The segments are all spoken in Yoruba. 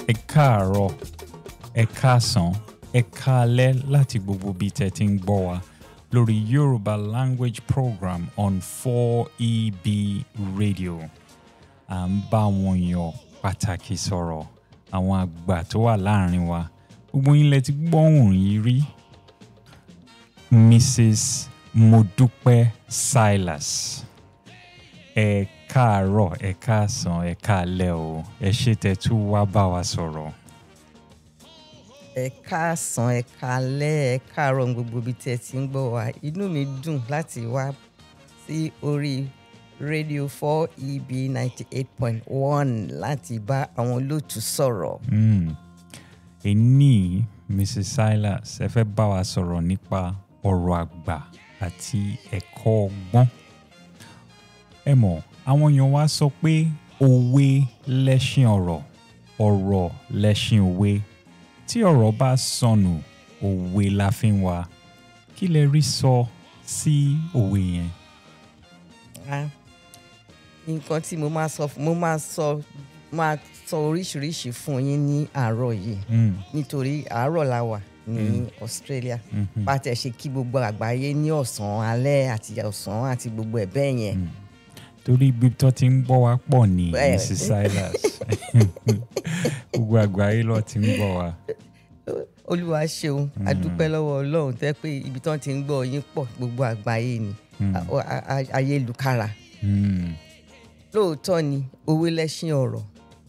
ẹ káàárọ̀ ẹ káàsán ẹ káalẹ́ láti gbogbo ibi tẹ́ ti ń gbọ́ wa lórí Yorùbá language program on 4EB radio à ń bá àwọn èèyàn pàtàkì sọ̀rọ̀ àwọn àgbà tó wà láàrin wa gbogbo yín lẹ ti gbọ́hùn yìí rí Mrs. Modúpẹ́ Silas ẹ káàárọ̀ ẹ káàsán ẹ káalẹ́ o ẹ ṣé tẹ́ tún wá bá wa sọ̀rọ̀. ẹ káàsán ẹ káalẹ́ ẹ káàárọ̀ ní gbogbo ibi tí ẹ ti ń gbọ́ wa inú mi dùn láti wá sí orí rédíò 4EB 98.1 láti bá àwọn olóòtú sọ̀rọ̀. Mm. Èní Mrs. Silas ẹ fẹ́ bá wa sọ̀rọ̀ nípa ọ̀rọ̀ àgbà àti ẹ̀kọ́ ọgbọ́n. Ẹ mọ̀ àwọn èèyàn wa sọ pé òwe lẹṣin ọ̀rọ̀ ọ̀rọ̀ lẹṣin òwe tí ọ̀rọ̀ bá sọnù òwe la fi ń wá kí lẹ rí sọ sí òwe yẹn. Ah, nǹkan tí mo máa sọ mo máa sọ máa sọ oríṣiríṣi fún yín ní àárọ̀ yìí Mm. nítorí àárọ̀ la wà ní Australia Mhm. bá a tẹ̀ ṣe kí gbogbo àgbáyé ní ọ̀sán alẹ́ àti ọ̀sán àti gbogbo ẹ̀ bẹ́ẹ̀ yẹn. torí ibi tó ti ń gbọ́ wa pọ̀ ní Bẹ́ẹ̀. Mrs. Silas gbogbo àgbáyé ló ti ń gbọ́ wa. olúwa ṣeun adúpẹ́ lọ́wọ́ ọlọ́run tẹ́ pé ibi tán ti ń gbọ́ yín pọ̀ gbogbo àgbáyé ni A- a- a- ayélukára Mm. lóòótọ́ ni òwe lẹ́ṣin ọ̀rọ̀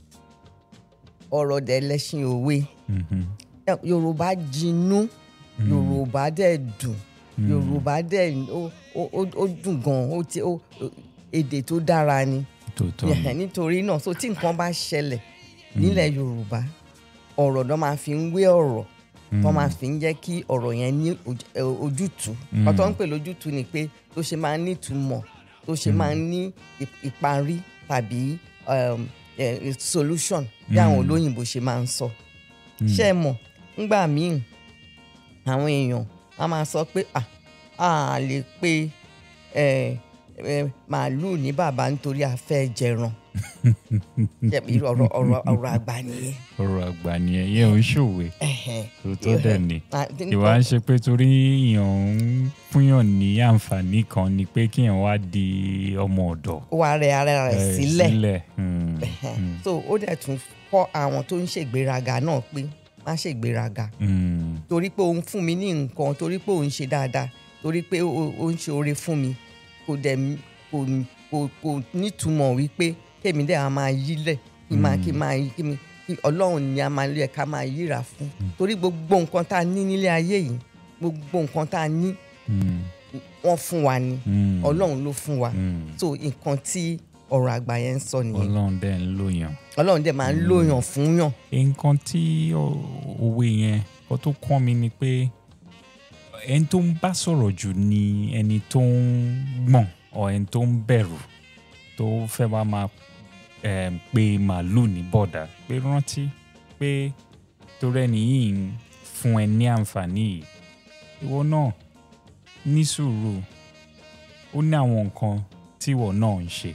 ọ̀rọ̀ dẹ̀ lẹ́ṣin òwe Mhm. Ẹ, yorùbá jinú yorùbá dẹ̀ dùn yorùbá dẹ̀ ó- ó ó- ó dùn gan ó ti ó ó- èdè tó dára ni tòótọ́ Yeah, ni nítorí náà so tí nǹkan bá ṣẹlẹ̀ nílẹ̀ yorùbá ọ̀rọ̀ náà máa fi ń wé ọ̀rọ̀ tó máa fi ń jẹ́ kí ọ̀rọ̀ yẹn ní oj- ẹ, ojútùú ọ̀tọ̀ ń pè lójútùú ni pé tó ṣe máa ń ní ìtumọ̀ tó ṣe máa ń ní ì- ìparí tàbí um, eh, solution bí àwọn olóyìnbó ṣe máa ń sọ ṣé ẹ mọ̀ ńgbà míì àwọn èèyàn a máa sọ pé "Ah, a lè pe eh, eh, màálùú ní bàbá nítorí a fẹ́ jẹran Ṣé irú ọ̀rọ̀ ọ̀rọ̀ ọ̀rọ̀ àgbà nìyẹn. ọ̀rọ̀ àgbà nìyẹn yẹn ò ń ṣòwe Ẹ̀hẹ̀n. tòótọ́ dẹ̀ ni Ah, ìwà ń ṣe pé torí èèyàn ń fúnyàn ní àǹfààní kan ni pé kíyàn wá di ọmọ ọ̀dọ̀ wà rẹ ara rẹ̀ eh, sílẹ̀ Mm. Ẹ̀hẹ̀n. so ó dẹ̀ tún kọ́ àwọn tó ń ṣègbéraga náà pé má ṣègbéraga Mm. torí pé òun fún mi ní nǹkan torí pé òun ṣe dáadáa torí pé ó ó ń ṣe oore fún mi kò dẹ̀ m- kò kò kò nítumọ̀ wípé kémi dẹ̀ a máa yílẹ̀ kí máa kí máa yí kí mi kí ọlọ́run ni a máa lé ká máa yíra fún torí gbogbo nǹkan tá a ní nílé ayé yìí gbogbo nǹkan tá a ní Mm. wọ́n fún wa ni Mm. ọlọ́run ló fún wa Mm. so nǹkan tí ọ̀rọ̀ àgbà yẹn ń sọ nìyẹn ọlọ́run dẹ̀ ń lòyàn. ọlọ́run dẹ̀ máa ń lóyàn fún yàn nǹkan tí ó- òwe yẹn kó tó kọ́ mi ni pé ẹni tó ń bá sọ̀rọ̀ jù ni ẹni tó ń gbọ̀n ọ ẹni tó ń bẹ̀rù tó fẹ́ wá máa em, pe màálù ní bọ̀dà pé rántí pé torí ẹni yìí ń fún ẹ ní àǹfààní yìí ìwọ náà ní sùúrù ó ní àwọn nǹkan tíwọ náà ń ṣe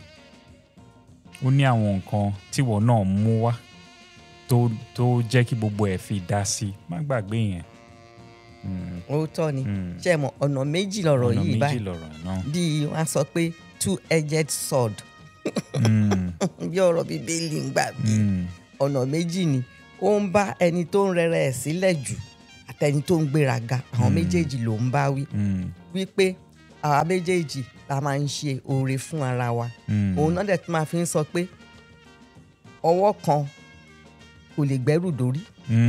ó ní àwọn nǹkan tíwọ náà mú wá tó tó jẹ́ kí gbogbo ẹ̀ fi dá sí má gbàgbé yẹn. Mm, òótọ́ ni mm. ṣé ẹ mọ̀ ọ̀nà méjì lọ̀rọ̀ ọ̀nà yìí méjì báyìí lọ̀rọ̀ náà. bí wọ́n á sọ pé two edged sword Mm, bí ọ̀rọ̀ bíbélì ń gbà bí mm, ọ̀nà méjì ni ó ń bá ẹni tó ń rẹrẹ ẹ̀ sílẹ̀ jù àtẹni tó ń gbéraga àwọn méjèèjì ló ń bá wí mm, wípé àwa méjèèjì la máa ń ṣe oore fún ara wa mm. òun náà dẹ̀ tún máa fi ń sọ pé ọwọ́ kan kò lè gbẹ́rù dórí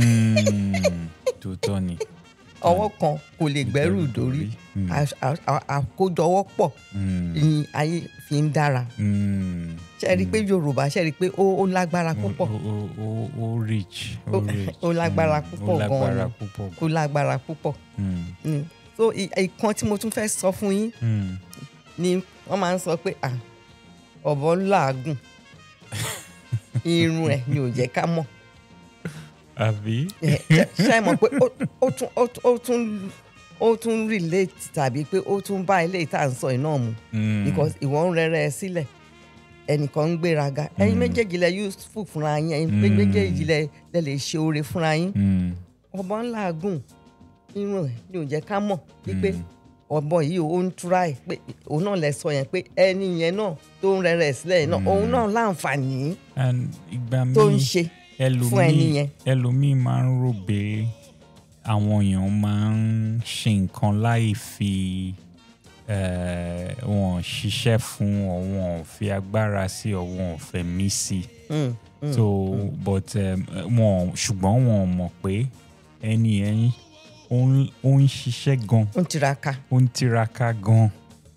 Mm, tòótọ́ ni. ọwọ́ kan kò lè gbẹ́rù dórí Mm, À- à- à- àkójọwọ́ pọ̀ mm, ni ayé fi ń dára mm. ṣe rí i pé yorùbá ṣe rí i pé ó ó lágbára púpọ̀ ó ó- ó- ó rich ó Ó- rich ó lágbára Mm, púpọ̀ ó gan-an lágbára ni. púpọ̀ ó lágbára púpọ̀ Mm, Mm. so i- ìkan tí mo tún fẹ́ sọ fún yín mm. ni wọ́n máa ń sọ pé "Ah, ọ̀bọ ń làágùn irun ẹ̀ ni ò jẹ́ ká mọ̀ àbí. Ẹ, ṣe- ṣe é mọ̀ pé ó- ó tún ó tún- ó tún ó tún relate tàbí pé ó tún bá ilé ìta ń sọ iná mu Mm, because ìwọ ń rẹrẹ ẹ sílẹ̀ ẹnìkan ń gbéraga ẹ̀yin méjèèjì lẹ useful fúnra yín ẹ̀yin méjèèjì lẹ lẹ lè ṣe oore fúnra yín Mm. ọ̀bọ ńlá gùn irun ẹ̀ ni ò jẹ́ ká mọ̀ wípé ọ̀bọ yìí ó ń túra ẹ̀ pé òun náà lẹ sọ yẹn pé ẹni yẹn náà tó ń rẹrẹ sílẹ̀ yẹn náà òun náà láǹfààní and ìgbà tó ń míì ṣe fún ẹni ẹlòmíì yẹn. ẹlòmíì máa ń rò pé àwọn èèyàn máa ń ṣe nǹkan láì fi eh, wọn ṣiṣẹ́ fún ọ wọn ò fi agbára sí ọ wọn ò fẹ̀mí sí Mm, mm. so but um, wọn ṣùgbọ́n wọn ò mọ̀ pé ẹni ẹyin ó ń- ó ń ṣiṣẹ́ gan ó ń tiraka ó ń tiraka gan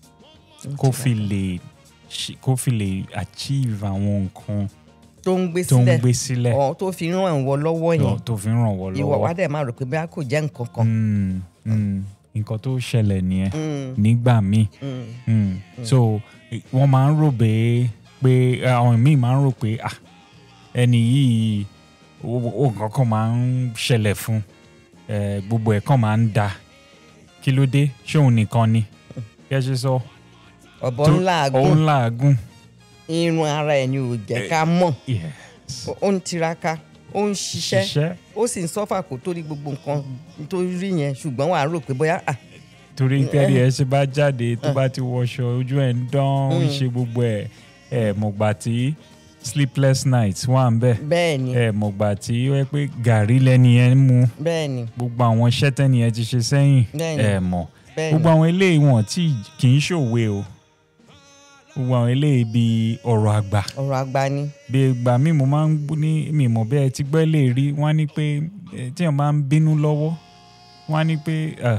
ó ń kó tiraka. fi lè ṣe- kó fi lè achieve àwọn nǹkan tó ń gbé tó ń sílẹ̀ gbé sílẹ̀ ọ̀ tó fi ràn wọ́ lọ́wọ́ tó- yẹn tó fi ń ràn wọ́ ìwọ lọ́wọ́. wa dẹ̀ máa rò pé bóyá kò jẹ́ nǹkan kan. Mm, mm, nǹkan tó ṣẹlẹ̀ nìyẹn Mm, nígbà míì mm, Mm. so eh, wọ́n máa ń rò pé pé àwọn míì máa ń rò pé ah ẹni yìí ó- ó nǹkan kan máa ń ṣẹlẹ̀ fún eh, gbogbo ẹ̀ kan máa ń da kí ló dé ṣé òun nìkan ni kí ẹ ṣe sọ ọ̀bọ tó- ńlá òun gùn làágùn irun ara ẹ̀ ni ò jẹ́ ká mọ̀ yes ó ń tiraka ó ń ṣiṣẹ́ ṣiṣẹ́ ó sì ń sọ́fà kó tó rí gbogbo nǹkan tó rí yẹn ṣùgbọ́n wàá rò pé bóyá ah, torí tẹ́lẹ̀ ẹ ṣe bá jáde tó bá ti wọṣọ ojú ẹ̀ ń dán ó ń Mm. ṣe gbogbo ẹ̀ ẹ̀ mọ̀gbà tí sleepless nights wà ń bẹ̀ bẹ́ẹ̀ ni ẹ̀ mọ̀gbà tí ó yẹ pé gàrí lẹ́ni ẹ̀ ń mu bẹ́ẹ̀ ni gbogbo àwọn iṣẹ́ tẹ́ni ẹ̀ ti ṣe sẹ́yìn Bẹ́ẹ̀ni. ẹ̀ mọ̀ bẹ́ẹ̀ gbogbo ni àwọn eléyìí wọn tí kì í ṣòwe o gbogbo àwọn eléyìí bíi ọ̀rọ̀ àgbà ọ̀rọ̀ àgbà ni bí ìgbà míì mo máa ń gbọ́ ní mi mọ̀ bẹ́ẹ̀ ti gbọ́ lè rí wọ́n á ní pé eh, tí wọ́n máa ń bínú lọ́wọ́ wọ́n á ní pé ah,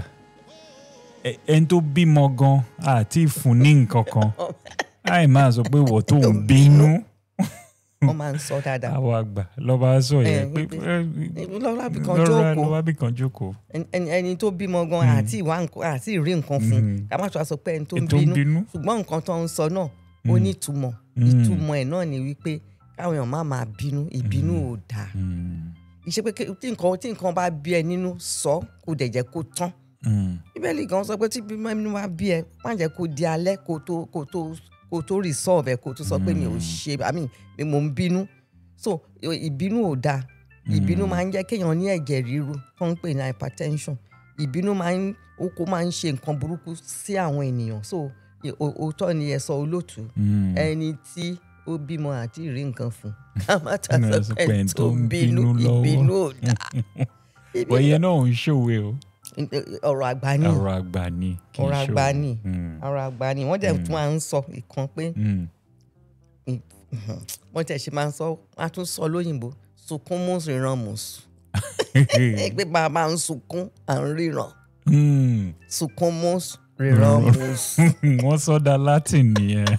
ẹ- ẹni tó bímọ gan àti ìfún ní nǹkan kan àì máa sọ pé wọ́n tó ń bínú wọ́n máa ń sọ dáadáa àwọn àgbà lọ́ba sọ yẹn Eh, pé wípé- lọ́la bí kan lọ́ra jókòó lọ́ba bí kan jókòó ẹni- ẹni ẹni tó bímọ gan àti ìwà nǹkan àti ìrí nǹkan fún Mm. ká má tó a sọ pé ẹni tó ń ẹni tó ń bínú bínú ṣùgbọ́n nǹkan tó ń sọ náà ó ní ìtumọ̀ Mm. ìtumọ̀ ẹ̀ náà ni wípé káwọn èèyàn má máa bínú ìbínú ò dáa Mm, ìṣe pé kí- tí nǹkan tí nǹkan bá bí ẹ nínú sọ kó dẹ̀ jẹ́ kó tán mm, bíbélì gan sọ pé tí bímọ inú bá bí ẹ má jẹ́ kó di alẹ́ kó tó kó tó kó tó resolve ẹ kó tó sọ pé mi ò ṣe i mean mi mò ń bínú so ìbínú ò dáa ìbínú máa ń jẹ́ kéèyàn ní ẹ̀jẹ̀ ríru tó ń pè ní hypertension ìbínú máa ń ó kó máa ń ṣe nǹkan burúkú sí àwọn ènìyàn so ì- ó- òótọ́ ni ẹ sọ olóòtú mm. ẹni tí ó bímọ àti ìrí nǹkan fún ká má ta Ẹni sọ pé ẹni tó ń bínú lọ́wọ́. ìbínú ò dáa Bọ̀ ìyẹn náà ò ń ṣòwe o ọ̀rọ̀ àgbà ni ọ̀rọ̀ àgbà ni kì í ọ̀rọ̀ ṣòwe. àgbà ni Mm, ọ̀rọ̀ àgbà ni wọ́n dẹ̀ tún máa ń sọ ìkan pé mm. wọ́n tẹ̀ ṣe máa ń sọ wọ́n á tún sọ lóyìnbó sunkún mùsù ìran mùsù pé bá a máa ń sunkún à ń ríran Mm. sunkún mùsù ríran mùsù wọ́n sọ́dà latin nìyẹn.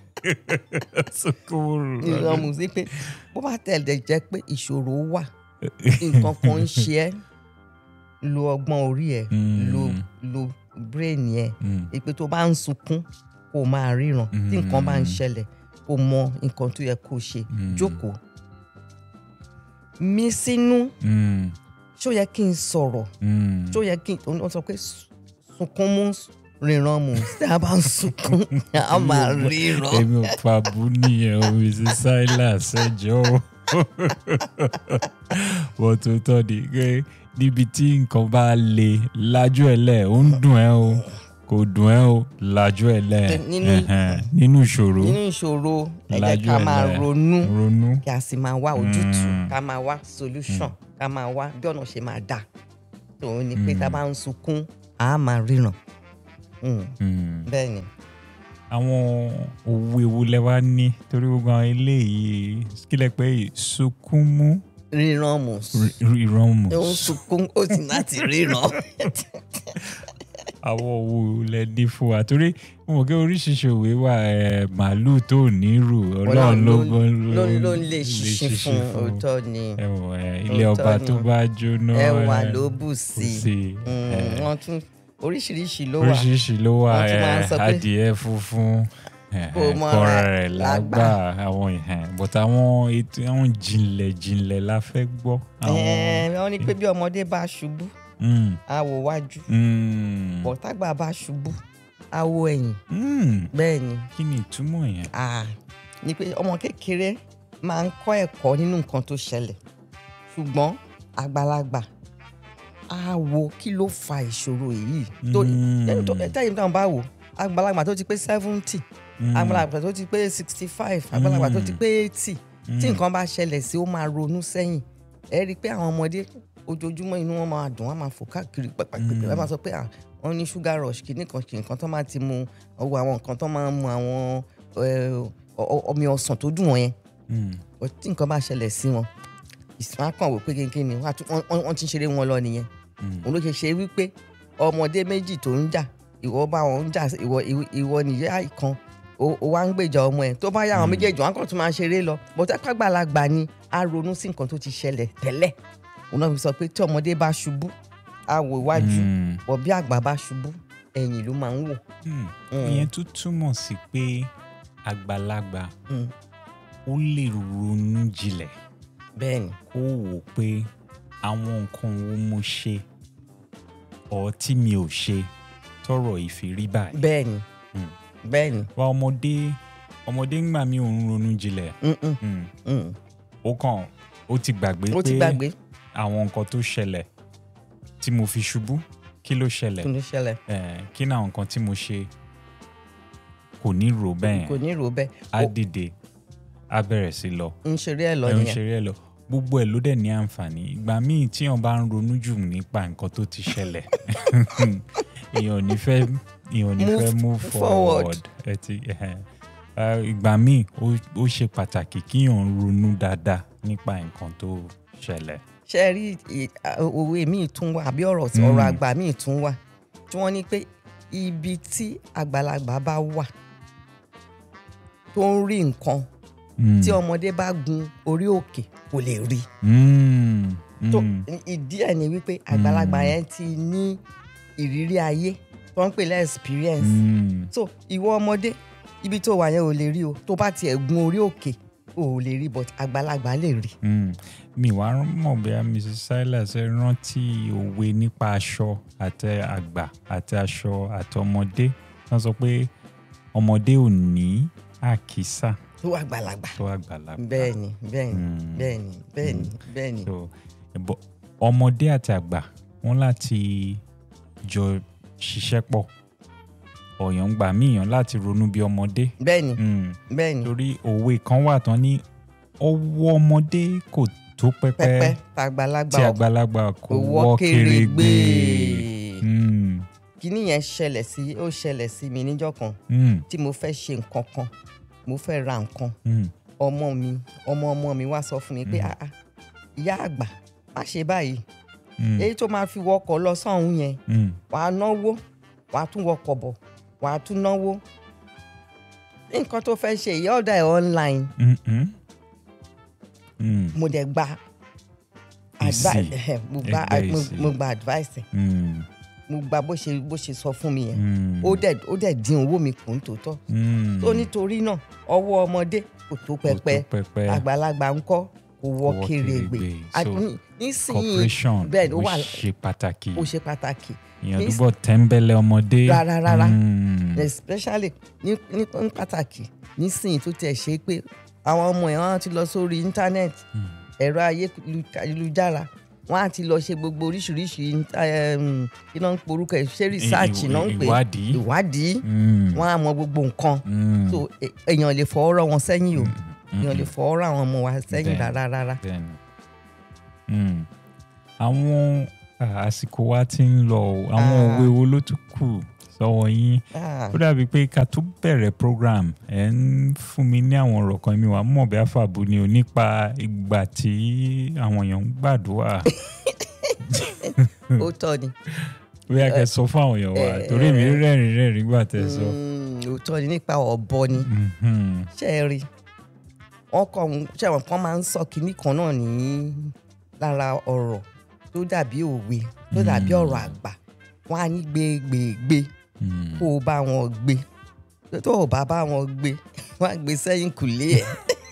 Sukuru. ríran mùsù pé bó bá tẹ̀lé jẹ́ pé ìṣòro wà nǹkan kan ń ṣe ẹ́ lo ọgbọ́n orí ẹ̀ Mm. lo lo brain ẹ̀ Mm, ìpè tó bá ń sunkún kó máa ríran tí nǹkan bá ń ṣẹlẹ̀ kó mọ nǹkan tó yẹ kó ṣe jókòó mí sínú mm, ṣó yẹ kí n sọ̀rọ̀ mm. ṣó yẹ kí n ó sọ pé su- sunkún mú ríran mú tí a bá ń sunkún a máa ríran èmi ò pa bú nìyẹn o mrs silas ẹjọ́ o wọ́n tó tọ́ ni pé níbi tí nǹkan bá le lájú ẹ̀ lẹ̀ ó ń dùn ẹ́ o kò dùn ẹ́ o lájú ẹ̀ lẹ̀ Nínú- ẹ̀hẹ̀n, nínú ìṣòro nínú ìṣòro ẹ jẹ́ lájú ká ẹ̀ máa lẹ̀ ronú ronú kí a sì máa wá ojútùú Mm. ká máa wá solution ká máa wá bí ọ̀nà ṣe máa dà tòun ni pé tá a bá ń sunkún a máa ríran Mm, Mm. bẹ́ẹ̀ ni. àwọn òwe wo lẹ wá ní torí gbogbo àwọn eléyìí kílẹ̀ pé sunkúnmú ríran mú ìrọ̀mù ó ń sunkún ó sì láti ríran. àwọn òwe lẹ ní fún wa torí mo mọ̀ pé oríṣiríṣi òwe wà ẹ̀, màálùú tó nírù ọlọ́run ló ló ló ń lè ṣiṣẹ́ fún òótọ́ ni ẹ̀wọ̀n ẹ̀, ilé Òótọ́ ọba ni. tó bá jóná ẹwà ẹ̀, ló bù kò sí sí Mm, ẹ̀, wọ́n tún oríṣiríṣi ló wà oríṣiríṣi ló wà Wọ́n tún máa ń ẹ̀, sọ pé adìẹ funfun ẹ̀, kò mọ kọra ara rẹ̀ lágbà. lágbà àwọn ìhàn but àwọn ètò àwọn jìnlẹ̀ jìnlẹ̀ la fẹ́ gbọ́. àwọn Ẹ̀ẹ́n, wọ́n ní pé bí ọmọdé bá ṣubú Mm, á wo wájú mm, bọ̀tágbà bá ṣubú á wo ẹ̀yìn mm. bẹ́ẹ̀ ni kí ni ìtumọ̀ yẹn. ah, ni pé ọmọ kékeré máa ń kọ́ ẹ̀kọ́ nínú nǹkan tó ṣẹlẹ̀ ṣùgbọ́n àgbàlagbà á wo kí ló fa ìṣòro yìí tó ẹni tó tẹ́yìn náà bá wò àgbàlagbà tó ti pé seventy àgbàlagbà tó ti pé sixty five àgbàlagbà tó ti pé eighty tí nǹkan bá ṣẹlẹ̀ sí ó máa ronú sẹ́yìn ẹ rí i pé àwọn ọmọdé ojoojúmọ́ inú wọn máa dùn wọn máa fò káàkiri pàpàpàpà wọn máa sọ pé ah wọn ní sugar rush kìíní kan kìíní kan tó máa ti mu ọwọ́ àwọn nǹkan tó máa ń mu àwọn eh, ọ- ọ- omi ọsàn tó dùn wọn yẹn But tí nǹkan bá ṣẹlẹ̀ sí wọn ìsìn kan wò pé kéńké ni wọ́n á tún- wọ́n wọ́n ti ń ṣeré wọn lọ nìyẹn òun ló ṣe ṣe wípé ọmọdé méjì tó ń jà ìwọ bá wọn ń jà ìwọ ìwọ- ìwọ nìyá ìkan ó ó wá ń gbèjà ọmọ ẹ tó bá yá àwọn méjèèjì wọn kàn tún máa ṣeré lọ bọ́tẹ́ pàgbàlagbà ni a ronú sí nǹkan tó ti ṣẹlẹ̀ tẹ́lẹ̀ òun náà fi sọ pé tí ọmọdé bá ṣubú a wò iwájú bọ̀ bí àgbà bá ṣubú ẹ̀yìn ló máa ń wò. Hmm. Mm. ìyẹn tún túmọ̀ sí pé àgbàlagbà Mm. ó lè ronú jinlẹ̀ bẹ́ẹ̀ni kó wò pé àwọn nǹkan wo mo ṣe ọ̀ tí mi ò ṣe tọrọ ìfìrí báyìí. bẹ́ẹ̀ni Mm. bẹ́ẹ̀ni wa ọmọdé ọmọdé ń gbà mí òun ronú jinlẹ̀ Mm-mm. Hmm. Mm. ó kàn ó ti gbàgbé ó ti pé gbàgbé àwọn nǹkan tó ṣẹlẹ̀ tí mo fi ṣubú kí ló ṣẹlẹ̀ kí ló ṣẹlẹ̀ Eh, kí ni àwọn nǹkan tí mo ṣe kò ní rò bẹ́ẹ̀ kò ní rò bẹ́ẹ̀ á Ó dìde á bẹ̀rẹ̀ sí lọ ń ṣeré ẹ̀ lọ ẹ̀ ń nìyẹn ṣeré ẹ̀ lọ gbogbo ẹ̀ ló dẹ̀ ní àǹfààní ìgbà míì tí èèyàn bá ń ronú jù nípa nǹkan tó ti ṣẹlẹ̀ èèyàn ò ní fẹ́ èèyàn ò ní Move fẹ́ move forward. forward ẹ ti ẹhẹn. Eh, ìgbà míì ó- ó ṣe pàtàkì kíyàn ronú dáadáa nípa nǹkan tó ṣẹlẹ̀. ṣe rí i- a- òwe míì tún wà àbí ọ̀rọ̀ tí- Mm. ọ̀rọ̀ àgbà míì tún wà tí wọ́n ní pé ibi tí àgbàlagbà bá wà tó ń rí nǹkan Mm. tí ọmọdé bá gun orí òkè kò lè rí Mm. tó Mm. ìdí ẹ̀ ni wípé àgbàlagbà yẹn ti ní ìrírí ayé tó ń pè lẹ́ experience Mm. so ìwọ ọmọdé ibi tó wà yẹn ò lè rí o tó bá tiẹ̀ gun orí òkè ò lè rí but àgbàlagbà lè rí. Mm. mi wá mọ̀ bóyá mrs silas ẹ rántí òwe nípa aṣọ àti àgbà àti aṣọ àti ọmọdé wọ́n sọ pé ọmọdé ò ní àkísà tó àgbàlagbà. tó àgbàlagbà. bẹ́ẹ̀ni bẹ́ẹ̀ni Mm. bẹ́ẹ̀ni bẹ́ẹ̀ni bẹ́ẹ̀ni so ẹ̀bọ̀ ọmọdé àti àgbà wọ́n láti jọ ṣiṣẹ́ pọ̀ ọ̀yàn gbà míyàn láti ronú bí ọmọdé bẹ́ẹ̀ni Mm. bẹ́ẹ̀ni torí òwe kan wà tán ní ọwọ́ ọmọdé kò tó pẹ́pẹ́ pẹpẹ tàgbàlagbà tí àgbàlagbà kò owó wọ́ kéré kéré gbé gbé. Mm. kíní yẹn ṣẹlẹ̀ sí ó ṣẹlẹ̀ sí mi níjọ́ kan Mm. tí mo fẹ́ ṣe nǹkan kan mo fẹ́ ra nǹkan Mm. ọmọ mi ọmọ ọmọ mi wá sọ fún mi pé ah ah ìyá àgbà má ṣe báyìí Mm. èyí tó máa fi wọkọ̀ lọ sọ́hún yẹn Mm. wàá náwó wàá tún wọkọ̀ bọ̀ wàá tún náwó nǹkan tó fẹ́ ṣe ìyá ọ̀dà ẹ̀ online Mm. Mm. Mm. mo dẹ̀ gba Èsì. advice mo gba Ẹgbẹ́ mo- èsì. mo gba advice ẹ̀ Mm. mo gba bó ṣe bó ṣe sọ fún mi yẹn Mm. ó dẹ̀ ó dẹ̀ dín owó mi kù ń tòótọ́ Mm. tó nítorí náà ọwọ́ ọmọdé kò tó Kò tó pẹpẹ pẹpẹ àgbàlagbà ń kọ́ kò wọ wọ́ kèrègbè kèrègbè. A- So, ní- nísìnyí cooperation bẹ́ẹ̀ ó ó wà ṣe pàtàkì ó ṣe pàtàkì èèyàn ní- dúbọ̀ tẹ́ńbẹ́lẹ́ ọmọdé. Rárá, rárá. Mm. especially ní ní ní pàtàkì nísìnyí tó tiẹ̀ ṣe pé àwọn ọmọ ẹ̀ wọ́n á ti lọ sórí íńtánẹ́ẹ̀tì ẹ̀rọ ayélujára wọ́n á ti lọ ṣe gbogbo oríṣiríṣi um, kí náà ń porúkọ ẹ̀ ṣé research Ìwé- náà ń pè ìwádìí. ìwádìí Mm. wọ́n á mọ gbogbo nǹkan Mm. so e- èèyàn lè fọwọ́ rọ́ wọn sẹ́yìn o èèyàn lè Mm. fọwọ́ rọ́ àwọn ọmọ wa sẹ́yìn Bẹ́ẹ̀. rárá rárá. Bẹ́ẹ̀ni. Mm. àwọn ah, àsìkò wa ti ń lọ o àwọn Ah. òwe wo ló tún kù sọ́wọ́ yín Ah, ó dàbí pé ká tó bẹ̀rẹ̀ program ẹ̀ ń fún mi ní àwọn ọ̀rọ̀ kan mi wà mọ̀ bí àfàbù ni o nípa ìgbà tí àwọn èèyàn ń gbàdúrà ó tọ́ ni bí a kẹ́ sọ fún àwọn èèyàn wa eh, torí mi rẹ́rìn rẹ́rìn gbà tẹ́ sọ. Mm, ó tọ́ ni nípa ọ̀bọ ni Mhm. ṣe é rí wọn kọ ṣe àwọn kan máa ń sọ kinní kan náà ní lára ọ̀rọ̀ tó dàbí òwe tó dàbí Mm. ọ̀rọ̀ àgbà wọn á ní gbégbégbé Mm. kó o bá wọn gbé tó o bá bá wọn gbé wọn á gbé sẹ́yìn kùlé ẹ̀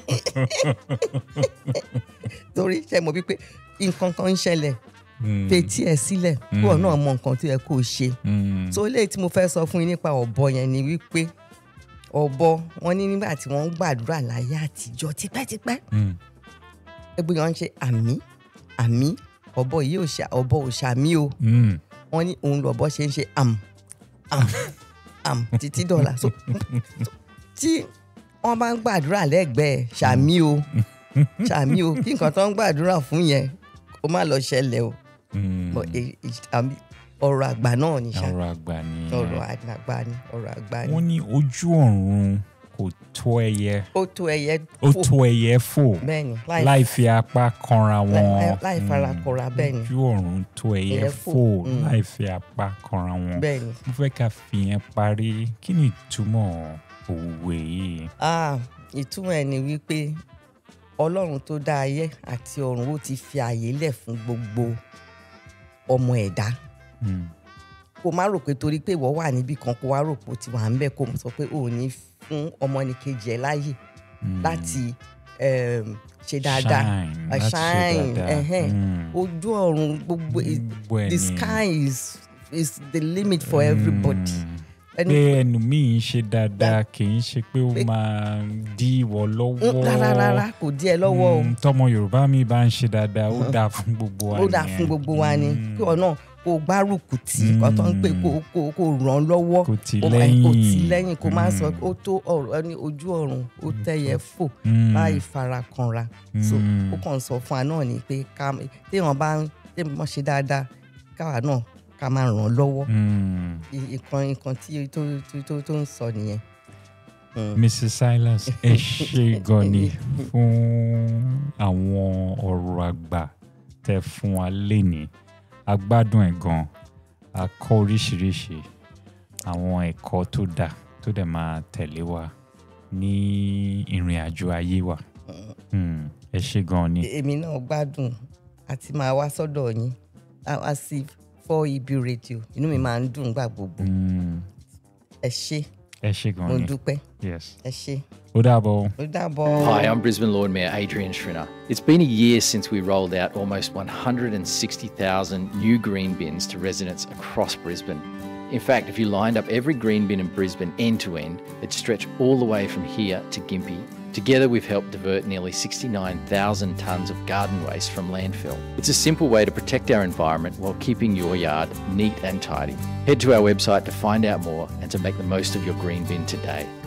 torí ṣe mọ̀ wípé nǹkan kan ń ṣẹlẹ̀ Mm. fetí ẹ̀ sílẹ̀ kí wọn náà mọ nǹkan tó yẹ kó o ṣe Mm. so eléyìí tí mo fẹ́ sọ fún yín nípa ọ̀bọ yẹn ni wípé ọ̀bọ wọn ní nígbà tí wọ́n ń gbàdúrà láyé àtijọ́ tipẹ́tipẹ́ Mm. ẹgbẹ́ wọn ń ṣe àmì àmì ọ̀bọ yìí ò ṣà ọ̀bọ ò ṣàmì o Mm. wọ́n ní òun lọ̀bọ ṣe ń ṣe àm àm àm títí dọ̀là so so, tí wọ́n bá ń gbàdúrà lẹ́gbẹ̀ẹ́ ṣàmì o ṣàmì o kí nǹkan tó ń gbàdúrà fún yẹn kó má lọ ṣẹlẹ̀ o Mm. But, eh, eh, àmì- ọ̀rọ̀ àgbà náà ni ṣá ọ̀rọ̀ àgbà ni ọ̀rọ̀ àgbà ni ọ̀rọ̀ àgbà ni wọ́n ní ojú ọ̀run kò tó ẹyẹ ó tó ẹyẹ ó fò tó ẹyẹ fò bẹ́ẹ̀ ni láì láì fi apá kanra wọn láì- láì fara Mm. kọra bẹ́ẹ̀ ni ojú ọ̀run tó ẹyẹ Ẹyẹ fò fò, mm. láì fi apá kanra wọn bẹ́ẹ̀ ni mo fẹ́ ká fi yẹn parí kí ni ìtumọ̀ òwe yìí. ah ìtumọ̀ ẹ̀ ni wípé ọlọ́run tó dá ayé àti ọ̀run ó ti fi àyè lẹ̀ fún gbogbo ọmọ ẹ̀dá Mm. kó má rò pé torí pé ìwọ wà níbì kan kó wá rò pé ó ti wà ń bẹ̀ kó sọ pé ò ní fún ọmọnìkejì ẹ̀ láàyè Mm. láti um, ṣe dáadáa shine Uh, láti ṣe shine, dáadáa. ẹhẹ́n. Mm. ojú ọ̀run gbogbo Gbogbo ẹ̀ the ni. sky is is the limit for everybody. Mm. Ẹni- pé ẹnu mi ń ṣe dáadáa kì í ṣe pé ó Pé- máa dí ìwọ lọ́wọ́ Mm, rárá rárá kò dí ẹ lọ́wọ́ o. Mm, tọmọ yorùbá mi bá ń ṣe dáadáa ó dáa fún gbogbo wa ó dáa nìyẹn. fún gbogbo wa ni Mm. kí ọ náà kó o gbárùkù tì í kó tó ń pè kó kó kó ràn án lọ́wọ́ Kó tì í kó máa- kó tì í lẹ́yìn. lẹ́yìn kó máa sọ Mm. ó tó ọ̀rọ̀ ẹni ojú ọ̀run ó tẹ̀yẹ fò Mm. láì fara kanra so Mm. ó kàn sọ fún wa náà ni pé ká téèyàn bá ń téèyàn ṣe dáadáa káwa náà ká máa ràn án lọ́wọ́ Mm. I- ìkan ìkan tí tó tó tó tó ń sọ nìyẹn. Mm. Mrs. Silas ẹ ṣe gan ni fún àwọn ọ̀rọ̀ àgbà tẹ́ fún wa lénìí a gbádùn ẹ̀ gan a kọ́ oríṣiríṣi àwọn ẹ̀kọ́ tó dáa tó dẹ̀ máa tẹ̀lé wa ní ìrìn àjò ayé wa Mm, ẹ ṣe gan ni èmi náà gbádùn àti máa wá sọ́dọ̀ yín á wá sí fọ́ ibi rédíò inú mi máa ń dùn gbà gbogbo Mm, ẹ ṣé ẹ ṣe gan mo ni dúpẹ́ yes ẹ ṣé ó dàbọ̀. ó dàbọ̀. Hi, I'm Brisbane Lord Mayor Adrian Schrinner. It's been a year since we rolled out almost 160,000 new green bins to residents across Brisbane. In fact, if you lined up every green bin in Brisbane end to end, it'd stretch all the way from here to Gympie. Together, we've helped divert nearly 69,000 tonnes of garden waste from landfill. It's a simple way to protect our environment while keeping your yard neat and tidy. Head to our website to find out more and to make the most of your green bin today.